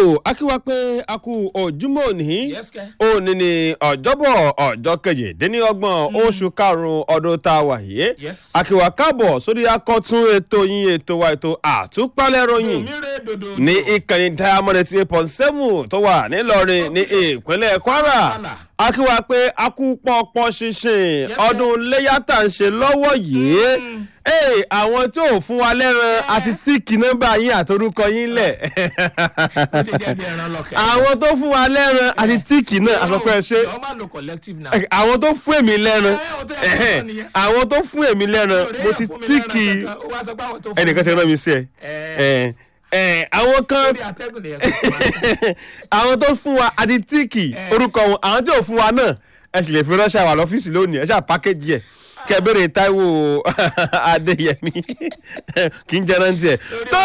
akíwá pé a kú ojúmọ́ òní Yes, kẹ́. òní ni ọjọ́bọ̀ ọjọ́ kejìdínlọ́gbọ̀n oṣù karùn-ún ọdún tá a wà yìí Yes. akíwá káàbọ̀ sórí akọ́tún ètò yín ètò wa ètò àtúpalẹ̀ ròyìn Òmìnira dòdò. ní ìkànnì diamond eighty eight point seven tó wà nílọrin ní ìpínlẹ̀ kwara Kwara. akíwá pé a kú pọ́npọ́n ṣinṣin Yes, ọdún léyà tá à ń ṣe lọ́wọ́ yìí ee àwọn tí ò fún wa lẹ́ran àti tíìkì nọ́mbà yín àtorúkọ yín lẹ̀ Ó ti jẹ́ bí ẹran lọ́kẹ́. àwọn tó fún wa lẹ́ran àti tíìkì náà àsọpẹ́ ṣe Yọ̀ọ́ máa lo collective now. àwọn tó fún èmi lẹ́ran Ẹ, ó tẹ́ ẹ ẹ̀hẹ́n, sọ nìyẹn. àwọn tó fún èmi lẹ́ran mo ti tíìkì Ó wá sọ pé àwọn tó fún ẹnìkan ti mi rán mi sí ẹ ẹ ẹ àwọn kan lórí atẹ́gùn nìyẹn kò tó máa. àwọn tó fún wa àti tíìkì orúkọ wọn àwọn tí ò fún wa náà ẹ sì lè fi ránṣẹ́ wà lọ́fíìsì lónìí ẹ ṣáà pákéjì ẹ̀ kẹbẹrẹ Táíwò Adéyẹmí kì í jẹran tiẹ̀ tó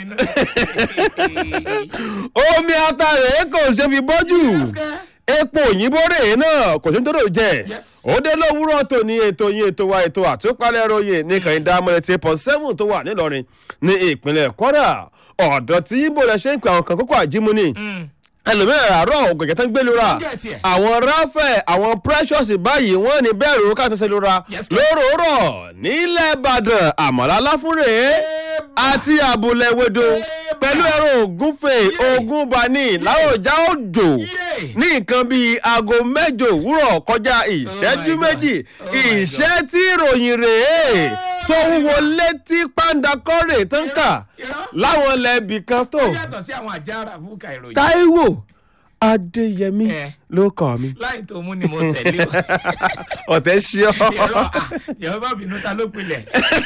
omi ata rẹ̀ kò ṣe fi bọ́jú epo òyìnbó rèé náà kò ṣe ń tó jẹ Yes. ó dé lówùúrọ̀ tó ní ètò yín ètò wa ètò àtúpalẹ̀ ròyìn ní kàìndà mọ̀lẹ́tì pọ̀ seven tó wà nílọrin ní ìpínlẹ̀ Kwara ọ̀dọ̀ tí ibo rẹ̀ ṣe ń pè àwọn kan kókó àjímúni ẹlòmíràn àárọ̀ ògùnkẹ́ tó ń gbé lura Ó gẹ̀ tiẹ̀. àwọn ráfẹ̀ àwọn precious báyìí wọ́n ní bẹ́ẹ̀ rò káàtó lura Yes, sir. lóròórọ̀ nílẹ̀ Ìbàdàn àmàlà aláfúnrè àti àbúlẹ̀ wẹ̀dọ̀ pẹ̀lú ẹ̀rọ ògúnfè ògúnbani láwùjá òjò Yay. ní nǹkan bíi aago mẹ́jọ òwúrọ̀ kọjá ìṣẹ́jú God. méjì Oh my ìṣẹ́ tí ìròyìn rèé tó wúwo létí pàǹdàkọ́rè tó ń kà Irọ́. láwọn lẹ́bì kan tó Ó yàtọ̀ sí àwọn àjàrà fúkà ìròyìn. Táíwò Adéyẹmí Eh. ló kàn mí láì tó mú ni mo tẹ̀lé o. ọ̀tẹ̀ ṣí ọ́ Yọ̀rọ̀ à, yọ̀rọ̀ bá bínú ta ló pilẹ̀.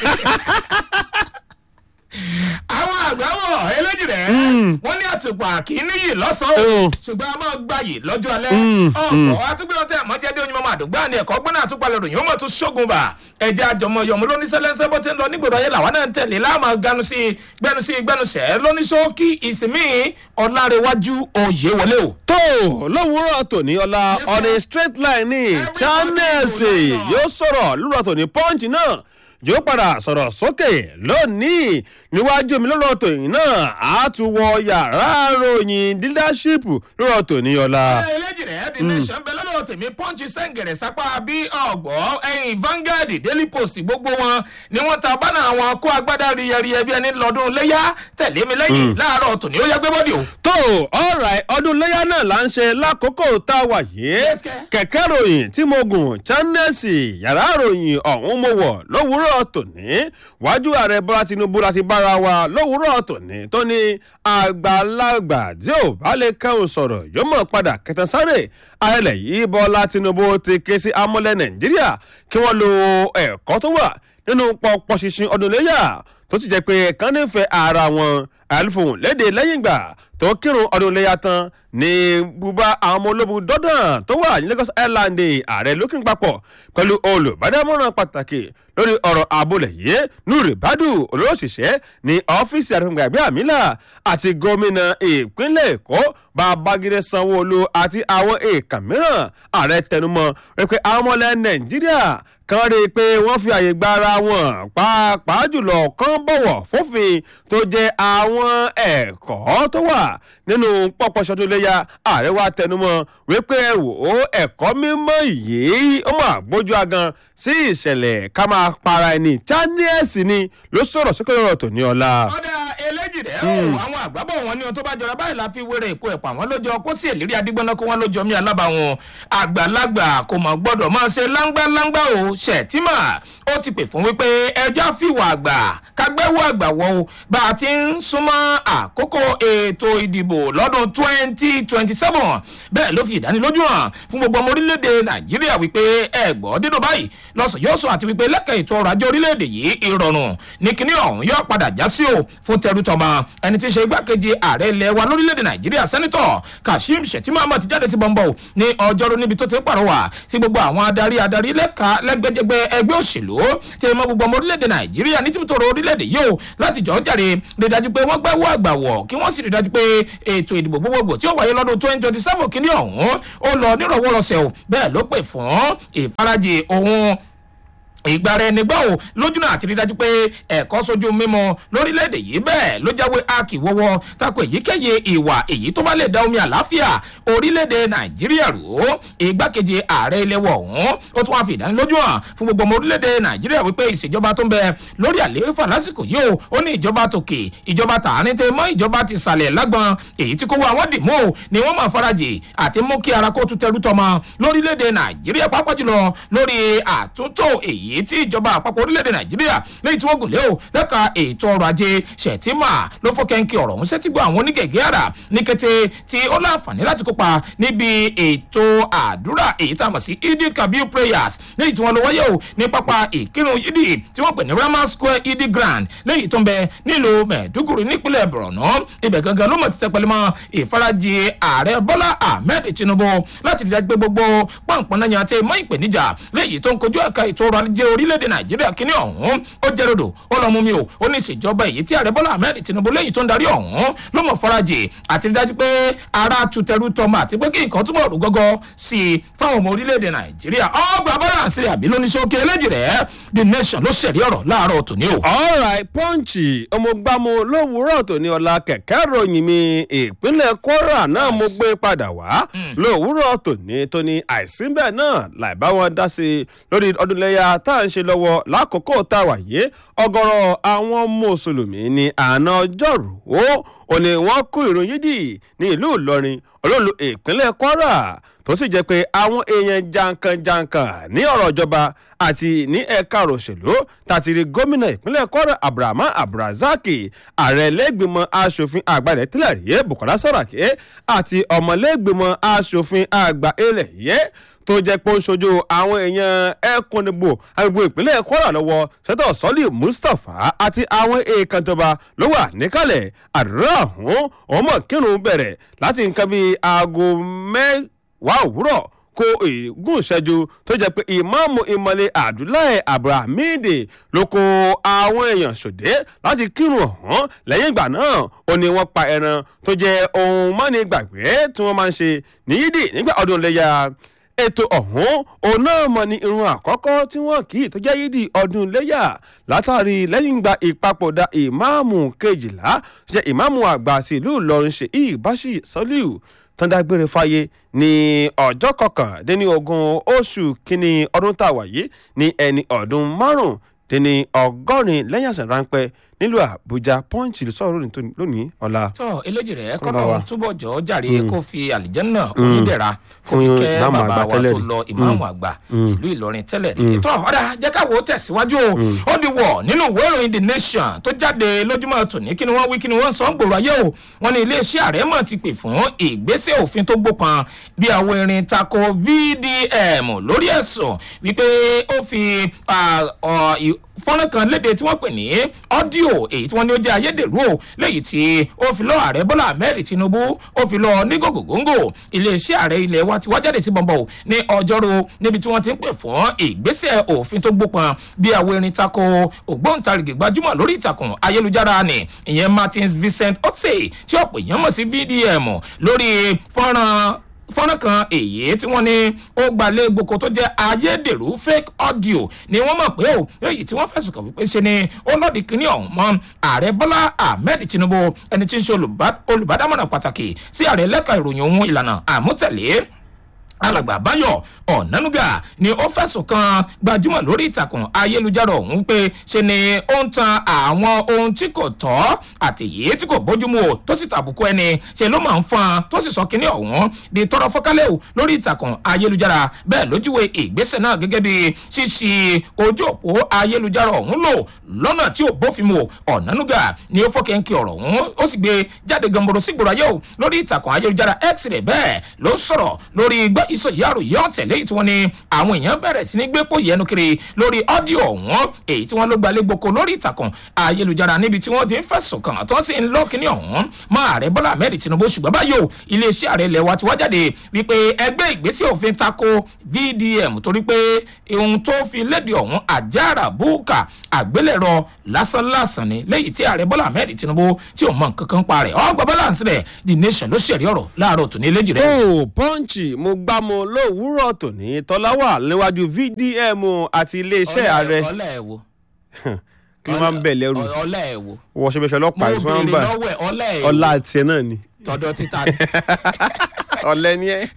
àwọn àgbáwọ̀ eléjì rẹ̀ wọ́n ní àtùpà kì í níyì lọ́sàn-án Mm. ṣùgbọ́n a máa gbayì lọ́jọ́ alẹ́ Mm, ọ̀pọ̀ àtúgbẹ́ ọtí àmọ́jẹ́dé onímọ̀ àdúgbò àni ẹ̀kọ́ gbọ́n náà àtúpalẹ̀ ròyìn ó mọ̀ tún ṣógun bà ẹ̀jẹ̀ àjọmọ̀ yọ̀mú lóníṣẹ́lẹ́sẹ́ bó ti ń lọ nígboro ayé làwọn náà ń tẹ̀lé láàmú ganu sí gbẹnu sí gbẹnu sẹ́ lóníṣókí ìsinmi ọ̀làrẹ̀wájú òye wọlé o. tó lówùúrọ̀ tòní ọ̀la Yes, sir. on a straight line ní Everybody channels go lọ́nà. yóò sọ̀rọ̀ lówùúrọ̀ tòní punch náà yóò padà sọ̀rọ̀ sókè lónìí níwájú mi lọ́rọ̀ tòní náà á tún wọ yàrá ròyìn leadership lọ́rọ̀ tòní ọ̀la. eléjì rẹ̀ the nation bẹ lọ́dọ̀ tèmi pọ́ǹchì sẹ́ǹgẹ̀rẹ̀ sápá bí ọ̀gbọ́ ẹ̀yìn Vanguard Daily Post gbogbo wọn ni wọ́n ta bánà àwọn kó agbádá riyẹriyẹ bí ẹni lọ́dún léyà tẹ̀lé mi lẹ́yìn láàárọ̀ tòní ó yẹ gbé bọ́dì o. tó alright ọdún léyà náà là ń ṣe lákòókò tá a wà yìí Yes, sir. kẹ̀kẹ́ ròyìn tí mo gùn channels yàrá ròyìn ọ̀hún mo wọ̀ lówùúrọ̀ tòní wájú ààrẹ bọ́lá tinubu láti bára wa lówùúrọ̀ tòní tó ní àgbàlagbà tí ò bá lè kẹ́hùn sọ̀rọ̀ yóò mọ̀ padà kẹtàn sáré ayẹlẹ̀ yìí bọ́lá tinubu ti ké sí amúlẹ̀ nàìjíríà kí wọ́n lo ẹ̀kọ́ tó wà nínú pọpọ ṣinṣin ọdún léyà tó ti jẹ́ pé kán nífẹ̀ẹ́ ara wọn àlùfòhùn léde lẹ́yìn ìgbà tó kírun ọdún léyà tán ní bùbá àwọn ọmọ ológun dọ́dàn tó wà ní Lagos Island ààrẹ lókìn papọ̀ pẹ̀lú olùbádámọ̀ràn pàtàkì lórí ọ̀rọ̀ àbúlẹ̀ yìí Nuri Badu olóṣìṣẹ́ ní ọ́fíìsì àdúgbò àgbẹ̀ àmìlà àti gómìnà ìpínlẹ̀ Èkó Babájídé Sanwó-Olú àti àwọn èèkàn mìíràn ààrẹ tẹnumọ́ wípé àwọn ọmọlẹ̀ Nàìjíríà kan rí i pé wọ́n fi àyè gba ara wọn pàápàá jùlọ kan bọ̀wọ̀ fófin tó jẹ́ àwọn ẹ̀kọ́ tó wà nínú pọ́pọ́ ṣọdún léyà ààrẹ wa tẹnumọ́ wípé ẹ wò ó ẹ̀kọ́ mímọ́ yìí ó mà gbójú agan sí ìṣẹ̀lẹ̀ ká máa para ẹni chanies ni ló sọ̀rọ̀ sókè ọ̀rọ̀ tó ní ọ̀la. ọ̀dà eléjì rẹ̀ o àwọn àgbábọ̀ wọn ni ohun tó bá jọra báyìí la fi wéré èkó ẹ̀pà wọn lójó kó sí èlérí adigbọ́nà kó wọn lójó mi alábàwọn àgbàlagbà kò mọ̀ gbọ́dọ̀ máa ṣe láńgbáláńgbá o ṣètìmà ó ti pè fún wípé ẹja fìwà àgbà kágbẹ́wò àgbà wọ o bá a ti ń súnmọ́ àkókò ètò ìdìbò lọ́dún twenty twenty seven bẹ́ẹ̀ ló fi ìdánilójú hàn fún gbogbo ọmọ orílẹ̀-èdè nàìjíríà wípé ẹ̀gbọ́ dídùn báyìí lọ́sàn yóò sọ àti wípé lẹ́kẹ̀ẹ́ ètò ọrọ̀ ajé orílẹ̀-èdè yìí ìrọ̀rùn ní kíní ọ̀hún yóò padà já sí o fún tẹrútọmọ ẹni tí í ṣe igbákejì ààrẹ ilẹ̀ wa lórílẹ̀-èdè nàìjíríà sẹ́nitọ̀ kashim shettima ahmed ti jáde sí bọ́ńbọ́ ní ọjọ́rú níbi tó ti ń pàrọwà sí gbogbo àwọn adarí adarí lẹ́ka lẹ́gbẹ́jẹgbẹ́ ẹgbẹ́ òṣèlú tí ẹ mọ gbogbo ọmọ orílẹ̀-èdè nàìjíríà ní tìmítọ́rọ̀ orílẹ̀-èdè yìí o láti jọ́ jàre rí dájú pé wọ́n gbẹ́wọ́ àgbà wọ̀ kí wọ́n sì rí dájú pé ètò ìdìbò gbogbogbò tí ó wáyé lọ́dún twenty twenty seven kìíní ọ̀hún ó lọ nírọ̀wọ́rọ̀sẹ̀ o bẹ́ẹ̀ ló pè fún ìfarajì ohun ìgbàra ẹni gbọ́ ò lójúnà àti rí dájú pé ẹ̀kọ́ sójú mímu lórílẹ̀‐èdè yìí bẹ́ẹ̀ ló jáwé akíwọ́wọ́ tako èyíkéyìí ìwà èyí tó bá lè da omi àláfíà orílẹ̀‐èdè nàìjíríà rò ó igbákejì ààrẹ ilé wọ̀ ọ̀hún ó tún wá fi ìdánilójú hàn fún gbogbo ọmọ orílẹ̀‐èdè nàìjíríà wípé ìṣèjọba tó ń bẹ lórí àlééfà lásìkò yìí ó ó ní ìjọba tòkè ìjọba tààrin tẹ mọ́ ìjọba ti sàlẹ̀ lágbọn èyí tí kò wá àwọn dìmú ni wọ́n máa farajì àti mú kí ara kó tún tẹrú tọmọ lórílẹ̀‐èdè nàìjíríà pàápàá jùlọ lórí àtúntò èyí èyí tí ìjọba àpapọ̀ orílẹ̀-èdè nàìjíríà lẹ́yìn tí wọ́n gùn lé o lẹ́ka ètò ọrọ̀ ajé ṣètìmà ló fọ́ kẹ́ńkì ọ̀rọ̀ ọ̀hún sẹ́tìgbọ́ àwọn onígẹ̀gẹ́ àrà ní kété tí ó láǹfààní láti kópa níbi ètò àdúrà èyí tá a mọ̀ sí idi kabir prayers lẹ́yìn tí wọ́n lọ wáyé o ní pápá ìkírun idi tí wọ́n pè ní rama square idi grand lẹ́yìn tó ń bẹ nílùú mẹ̀ẹ́dúgùrì nípínlẹ̀ borno ibẹ̀ gangan ló mọ̀ ti tẹpẹ́lẹ́ mọ́ ìfarajì ààrẹ bọ́lá ahmed tinubu láti dídá gbé gbogbo pọ̀npọ̀n náà yàn àti mọ́ ìpèníjà lẹ́yìn tó ń kojú ẹ̀ka ètò ọrọ̀ ajé orílẹ̀-èdè nàìjíríà kínní ọ̀hún ó jẹ́ rodò ó lọ́ mú mi o ó ní ìṣèjọba èyí tí ààrẹ bọ́lá ahmed tinubu lẹ́yìn tó ń darí ọ̀hún ló mọ̀ farajì àti dájú pé ara tutẹ̀rù tọmọ àti pé kí nǹkan túbọ̀ rú gọ́gọ́ sí i fáwọn ọmọ orílẹ̀-èdè nàìjíríà ọgbà balance àbí lóníṣókè eléjì rẹ̀ the nation ló ṣẹ̀rí ọ̀rọ̀ láàárọ̀ tòní o. alright pọ́ǹchì ọmọgbàmù lówùúrọ̀ tòní ọ̀la kẹ̀kẹ́ ròyìn mi ìpínlẹ̀ kwara náà mo gbé padà wá lówùúrọ̀ tòní tóní àìsínbẹ̀ náà láì bá wọn dá sí i lórí ọdúnlẹ́yà tá à ń ṣe lọ́wọ́ lákòókò tá a wà yé ọgọ́rọ̀ àwọn mùsùlùmí ní àná ọjọ́rú ó ní wọ́n kú ìrun yídì ní ìlú ìlọrin olóòlù ìpínlẹ̀ kwara tó sì jẹ́ pé àwọn èèyàn jankan-jankan ní ọ̀rọ̀ ìjọba àti ní ẹ̀ka òṣèlú tàtìrí gómìnà ìpínlẹ̀ kwara abrahamu abrazaki ààrẹ lẹ́gbìmọ̀ asòfin àgbà rẹ̀ tẹ́lẹ̀ rí bukola saraki àti ọmọlẹ́gbìmọ̀ asòfin àgbà ilẹ̀ yẹ tó jẹ́ pé ó ń ṣojú àwọn èèyàn ẹ̀kúnnìbò agbègbè ìpínlẹ̀ kwara lọ́wọ́ sẹ́tọ̀ sọ́lì mustapha àti àwọn èèkàn ìjọba ló wà níkàlẹ̀ àdúrà ọ̀hún ọmọ kírun bẹ̀rẹ̀ láti nǹkan bíi aago mẹ́wàá òwúrọ̀ kó ègún ìṣẹ́jú tó jẹ́ pé ìmáàmù ìmọ̀lẹ̀ abdullahi abrahamide ló kó àwọn èèyàn ṣòdé láti kírun ọ̀hún lẹ́yìn ìgbà náà ó ní wọ́n pa ẹran tó jẹ́ ohun mọ́ni gbàgbé tí wọ́n máa ń ṣe ní yídì nígbà ọdún iléyà ètò ọ̀hún òun náà mọ̀ ní irun àkọ́kọ́ tí wọ́n kì í tó jẹ́ yídì ọdún iléyà látàrí lẹ́yìn gba ìpapòdà ìmáàmù kejìlá tó jẹ́ ìmáàmù àgbà sí ìlú ìlọrin ṣe ìbáṣì sọ́líù tán dágbére fáyé ní ọjọ́ kọkàndínlógún oṣù kínní ọdún tá a wà yìí ní ẹni ọdún márùndínní ọgọ́rin lẹ́yìn àṣà ráńpẹ́ nílùú àbújá pọ́ǹchì sọ̀rọ̀ lónìí ọ̀la. tọ́ eléjì rẹ̀ Kọ́lá wa. kọ́nà túbọ̀ jọ jàre kó fi àlìjẹ́nà onídẹ̀ra kó fi Fún kẹ́ ìmáàmù bàbá àgbà wa tẹ́lẹ̀ tó rí. lọ ìmáàmù àgbà tìlú ìlọrin tẹ́lẹ̀ rí. tọ́ ọ̀dà jẹ́ káwọ́ tẹ̀síwájú o ó di wọ̀ nínú ìwé ìròyìn the nation tó jáde lójúmọ́ tòní kí ni wọ́n wí kí ni wọ́n sọ ń gbòòrò ayé o wọ́n ní iléeṣẹ́ ààrẹ mọ̀ ti pè fún ìgbésẹ̀ òfin tó gbópan bí àwọn erin tako vdm lórí ẹ̀sùn wípé ó fi ah, ọ, ì- fọ́nrán kan léde tí wọ́n pè ní ọ́díò èyí tí wọ́n ní ó jẹ́ ayédèrú o léyìí tí ó fi lọ ààrẹ bọ́lá ahmed tinubu ó fi lọ ní gògògóńgò iléeṣẹ́ ààrẹ ilẹ̀ wa ti wá jáde sí bọ̀m̀bọ̀ o ní ọjọ́rú níbi tí wọ́n ti ń pè fún ìgbésẹ̀ òfin tó gbópọn bí àwọn erin tako ògbóǹtarìgì gbajúmọ̀ lórí ìtàkùn ayélujára ni ìyẹn martins vincent otse tí ọ̀pọ̀ èèyàn mọ̀ sí vdm lórí fọ́nrán fọ́nrán kan èyí tí wọ́n ní ó gbalẹ̀ gboko tó jẹ́ ayédèrú fake audio ni wọ́n mọ̀ pé o èyí tí wọ́n fẹ̀sùn kàn wípé ṣe ni ó lọ́ọ̀dì kínní ọ̀hún mọ́ ààrẹ bọ́lá ahmed tinubu ẹni tí ń ṣe olùbá- olùbádámọ̀ràn pàtàkì sí ààrẹ lẹ́ka ìròyìn ohun ìlànà àmútẹ̀lé alàgbà báyọ̀ ọ̀nánúgà ni ó fẹ̀sùn kan gbajúmọ̀ lórí ìtàkùn ayélujára ọ̀hún pé ṣe ni ó ń tan àwọn ohun tí kò tọ́ àti èyí tí kò bójúmu o tó sì tàbùkù ẹni ṣe ló máa ń fọn tó sì sọ kínní ọ̀hún di tọrọ fọ́kálẹ̀ o lórí ìtàkùn ayélujára bẹ́ẹ̀ lójúwe ìgbésẹ̀ náà gẹ́gẹ́ bí ṣíṣí ojú òpó ayélujára ọ̀hún lò lọ́nà tí ò bófin mu ọ̀nánúgà ni ó fọ́kẹ́ńkì ọ̀rọ̀ ọ̀hún ó sì gbé jáde gamboro sígboro ayé o lórí ìtàkùn ayélujára x rẹ̀ bẹ́ẹ̀ ló sọ̀rọ̀ lórí gbọ́ ìsọ̀yí àròyé ọ̀tẹ̀lé tí wọ́n ní àwọn èèyàn bẹ̀rẹ̀ sí ní gbé pò yẹnu kiri lórí ọ́díò ọ̀hún èyí tí wọ́n ló gbalẹ̀ gboko lórí ìtàkùn ayélujára níbi tí wọ́n ti ń fẹ̀sùn kàn tó sì ń lọ́ kíní ọ̀hún mọ́ ààrẹ bọ́lá ahmed tinubu ṣùgbọ́n báyìí o iléeṣẹ́ ààrẹ ilẹ̀ wa ti wá jáde wípé ẹgbẹ́ ìgbésẹ̀ òfin tako vdm torí pé ohun tó fi léde ọ̀hún àjàrà búùkà àgbélẹ̀rọ lásánlásán ni lẹ́yìn tí ààrẹ bọ́lá ahmed tinubu tí ò mọ nǹkan kan pa rẹ̀ ọgbà balance rẹ̀ the nation ló ṣẹ̀rí ọ̀rọ̀ láàárọ̀ tòní eléjì rẹ̀. tó pọ́ǹchì mo gbá mo lówùúrọ̀ tòní tọ́lá wà níwájú vdm àti iléeṣẹ́ ààrẹ ọlá ẹ̀ wo kí ló máa ń bẹ̀ lẹ́rù ọlá ẹ̀ wo wọ́n ṣe bẹ́sẹ̀ mo ọlọ́pàá yìí tí wọ́n ń béèrè bà lọ́wọ́ ẹ̀ ọlá ẹ̀ ọlá wo tiẹ̀ náà ni tọ̀dọ̀ títa ni ọ̀lẹ́ ni ẹ́.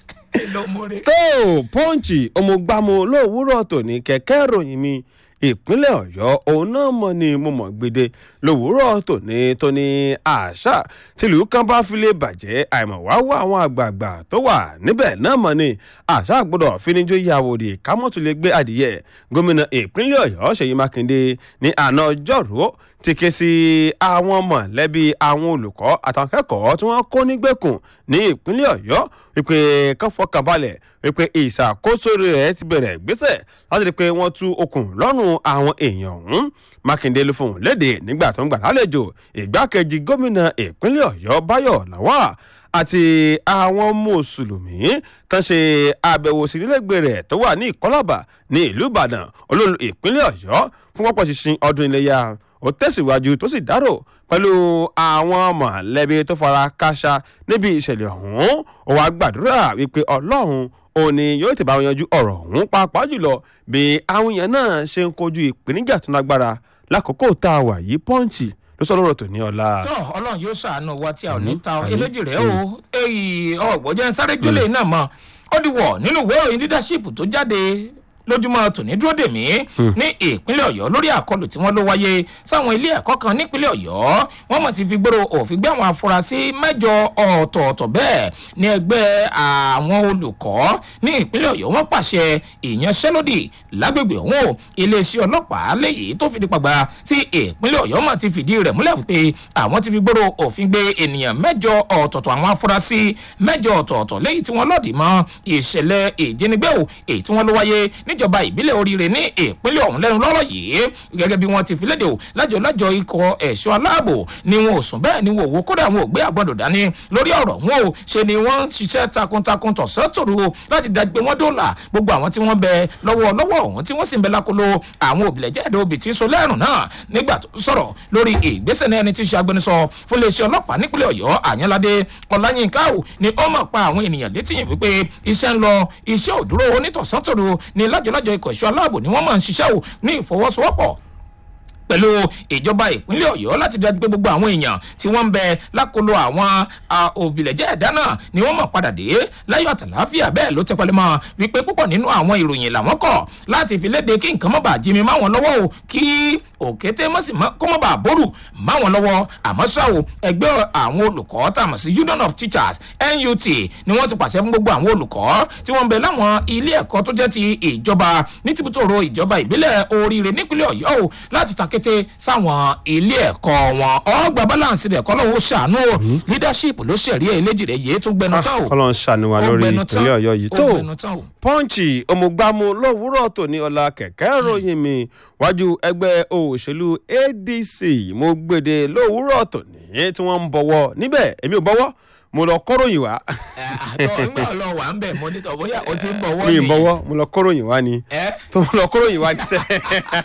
ló múre. tó pọ́ǹchì ọmọgbàmù lówùúrọ̀ tòní kẹ̀kẹ́ ìròyìn mi ìpínlẹ̀ ọ̀yọ́ òun náà mọ̀ ni mo mọ̀ gbede lówùúrọ̀ tòní tóní àṣà tìlú kan bá fi lè bàjẹ́ àìmọ̀ wá wá àwọn àgbààgbà tó wà níbẹ̀ náà mọ̀ ni àṣà gbọ́dọ̀ finijó yàwòrì kámọ́tò lè gbé adìyẹ gómìnà ìpínlẹ̀ ọ̀yọ́ ṣèyí mákindé ní àná ọjọ́rú ti ké sí àwọn mọ̀lẹ́bí àwọn olùkọ́ àtàwọn akẹ́kọ̀ọ́ tí wọ́n kó nígbèkùn ní ìpínlẹ̀ ọ̀yọ́ wípé kán fọkàn balẹ̀ wípé ìṣàkóso rẹ̀ ti bẹ̀rẹ̀ gbèsè láti rí i pé wọ́n tú okùn lọ́rùn àwọn èèyàn ọ̀hún mákindé ló fòun léde nígbà tó ń gbà lálejò ìgbákejì gómìnà ìpínlẹ̀ ọ̀yọ́ báyọ̀ làwà àti àwọn mùsùlùmí kan ṣe àbẹ̀wò sí nílẹ̀gbẹ̀ rẹ̀ tó wà ní ìkọ́làbà ní ìlú ìbàdàn olóòlù ìpínlẹ̀ ọ̀yọ́ fún pọ́pọ́ ṣinṣin ọdún iléyà ó tẹ̀síwájú tó sì dárò pẹ̀lú àwọn mọ̀lẹ́bí tó fara káṣá níbi ìṣẹ̀lẹ̀ ọ̀hún ó wàá gbàdúrà wípé ọlọ́run òní yóò ti bá wọn yanjú ọ̀rọ̀ ọ̀hún pàápàá jùlọ bí àwọn èèyàn náà ṣe ń kojú ìpèníjà tó lágbára lákòókò tá a wà yìí pọ́ǹchì ló sọ lọ́rọ̀ tó ní ọ̀la. tó ọlọ́run yóò ṣàánú wa tí a ò ní ta ọ eléjì rẹ o èyí ọ̀gbọ́jẹ́ ń sáré jólè náà mọ́ ó di wọ̀ nínú ìwé ìròyìn leadership tó jáde lójúmọ́ tòní dúró dè mí ní ìpínlẹ̀ ọ̀yọ́ lórí àkọlù tí wọ́n ló wáyé sáwọn ilé ẹ̀kọ́ kan nípínlẹ̀ ọ̀yọ́ wọ́n mọ̀ ti fi gbèrò òfin gbé àwọn afurasí mẹ́jọ ọ̀tọ̀ọ̀tọ̀ bẹ́ẹ̀ ní ẹgbẹ́ àwọn olùkọ́ ní ìpínlẹ̀ ọ̀yọ́ wọ́n pàṣẹ ìyanṣẹ́lódì lágbègbè ọ̀hún o iléeṣẹ́ ọlọ́pàá léyìí tó fìdí pàgbà tí ìpínlẹ̀ ọ̀yọ́ mọ̀ ti fìdí rẹ̀ múlẹ̀ wípé àwọn ti fi gbèrò òfin gbé ènìyàn mẹ́jọ ọ̀tọ̀ọ̀tọ̀ àwọn afurasí mẹ́jọ ọ̀tọ̀ọ̀tọ̀ léyìí tí wọ́n lọ́ọ̀dì mọ́ ìṣẹ̀lẹ̀ ìjínigbé o èyí tí wọ́n ló wáyé níjọba ìbílẹ̀ oríire ní ìpínlẹ̀ ọ̀hún lẹ́nu lọ́rọ̀ yìí gẹ́gẹ́ bí wọ́n ti fi léde o lájọ lájọ ikọ̀ ẹ̀ṣọ́ aláàbò ni wọn ò sùn bẹ́ẹ̀ ni wọn ò wo kódà wọn ò gbé àgbọ̀dọ̀ dání lórí ọ̀rọ̀ wọn o ṣe ni wọ́n ń ṣiṣẹ́ takuntakun tọ̀sán tòru o láti dájú pé wọ́n dóòlà gbogbo àwọn tí wọ́n bẹ lọ́wọ́ lọ́wọ́ ọ̀hún tí wọ́n sì ń bẹ lákòlò àwọn òbílẹ̀jẹ́ ẹ̀dá obì tí ń so lẹ́rùn náà nígbà tó sọ̀rọ̀ lórí ìgbésẹ̀ náà ẹni tí í ṣe agbẹnusọ fún iléeṣẹ́ ọlọ́pàá nípínlẹ̀ ọ̀yọ́ àyànládé ọláyínká o ni ó mọ̀ pa àwọn ènìyàn létí yìí wípé iṣẹ́ ń lọ iṣẹ́ òdúró onítọ̀sán tòru ni lájọlájọ ikọ̀ ẹ̀ṣọ́ aláàbò ni wọ́n máa ń ṣiṣẹ́ o ní ìfọwọ́sowọ́pọ̀ pẹ̀lú ìjọba ìpínlẹ̀ ọ̀yọ́ láti dájú pé gbogbo àwọn èèyàn tí wọ́n ń bẹ lákòlò àwọn òbílẹ̀jẹ́ ẹ̀dá náà ni wọ́n mọ̀ padà dé láyọ̀ àtàláfíà bẹ́ẹ̀ ló tẹ́ pẹ́lẹ́ mọ́ wípé púpọ̀ nínú àwọn ìròyìn làwọn kọ̀ láti fi léde kí nǹkan mọ́ bàa jí mi máwọn lọ́wọ́ o kí òkété mọ́sí kó mọ́ bàa bórù máwọn lọ́wọ́ àmọ́ ṣá o ẹgbẹ́ àwọn olùkọ́ tá a mọ̀ sí union of teachers nut ni wọ́n ti pàṣẹ fún gbogbo àwọn olùkọ́ tí wọ́n ń bẹ láwọn ilé ẹ̀kọ́ tó jẹ́ ti ìjọba ní tìbútòrò ìjọba ìbílẹ̀ oríire nípínlẹ̀ ọ̀yọ́ o láti ta kété sáwọn ilé ẹ̀kọ́ wọn ọgbà balance rẹ̀ kọ́ lọ́wọ́ ṣàánú o leadership ló ṣẹ̀rí ẹ̀ léjì rẹ̀ yéé tún gbẹnu tán o kọ́lọ́ ń ṣàníwá Ó lórí gbẹnu tán. ìpínlẹ̀ ọ̀yọ́ yìí Ó tó gbẹnu tán o. pọ́ǹchì ọmọgbàmù lówùúrọ̀ tòní ọ̀la kẹ̀kẹ́ ròyìn mi wájú ẹgbẹ́ òṣèlú adc mo gbèdé lówùúrọ̀ tòní tí wọ́n ń bọ̀wọ̀ níbẹ̀ èmi ò bọ̀wọ̀ mo lọ kóròyìn wá àtọ nígbà lọ wà ń bẹ̀ mọ́ nítorí bóyá o ti ń bọ̀ wọ́n mi ì bọ̀wọ̀ mo lọ kóròyìn wá ni ẹ tó mo lọ kóròyìn wá ní sẹ́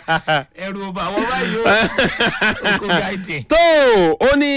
ẹrù ọba àwọn báyìí o oko gáìdì. tó ó ní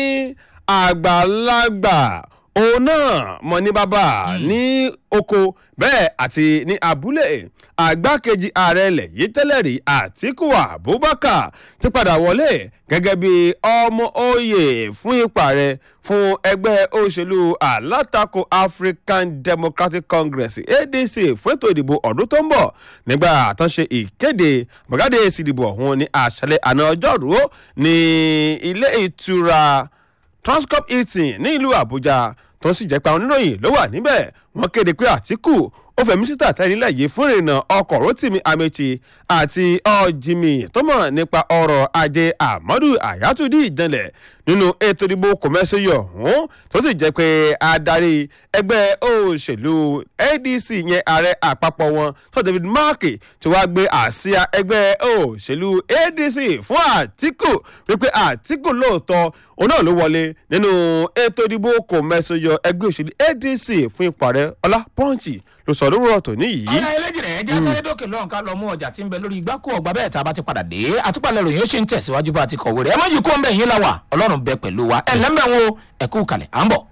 àgbàlagbà òun náà mọ ní bàbá ní oko bẹ́ẹ̀ àti ní abúlé àgbákejì ààrẹ ilẹ̀ yìí tẹ́lẹ̀ rí àtíkù abubakar ti padà wọlé gẹ́gẹ́ bí ọmọ oyè fún ipa rẹ̀ fún ẹgbẹ́ òṣèlú alátakò african democratic congress adc fún ètò ìdìbò ọdún tó ń bọ̀ nígbà àtúnṣe ìkéde bọ̀gádé èsì ìdìbò ọ̀hún ní àṣálẹ̀ àná ọjọ́rú ní ilé ìtura transcorp hilton ní ìlú àbújá tó sì jẹ́ pé àwọn oníròyìn ló wà níbẹ̀ wọ́n kéde pé àtìkù ó fẹ̀mí síta tẹ́lẹ̀ yìí fún ìrìnà ọkọ̀ rotimi amechi àti ọ̀jìmì tó mọ̀ nípa ọrọ̀ ajé amadu ayatollah ìjànlẹ̀ nínú ètò ìdìbò kòmẹ́sìyọ̀ ọ̀hún tó sì jẹ́ pé adarí ẹgbẹ́ òṣèlú adc yẹn ààrẹ àpapọ̀ wọn tó david mark tí wàá gbé àsíá ẹgbẹ́ òṣèlú adc fún àtìkù wípé àtìkù lóòótọ́ òun náà ló wọlé nínú ètò ìdìbò kòmẹ́sìyọ̀ ẹgbẹ́ òṣèlú adc fún ipò ààrẹ ọlá pọ́ǹchì ló sọ lórí ọ̀tọ̀ níyì. ọ̀rẹ́ eléjì rẹ̀ ẹja sáré dókè lọ́hùn ká lọ mú ọjà tí ń bẹ lórí igbá kó ọgbà bẹ́ẹ̀ tá a bá ti padà dé àtúpalẹ̀ ròyìn ó ṣe ń tẹ̀síwájú bá a ti kọ̀wé rẹ̀ ẹ má yí kó ń bẹ̀ yín láwà ọlọ́run bẹ pẹ̀lú wa ẹ̀ lẹ́mbẹ̀ wo ẹ̀kú kalẹ̀ à ń bọ̀.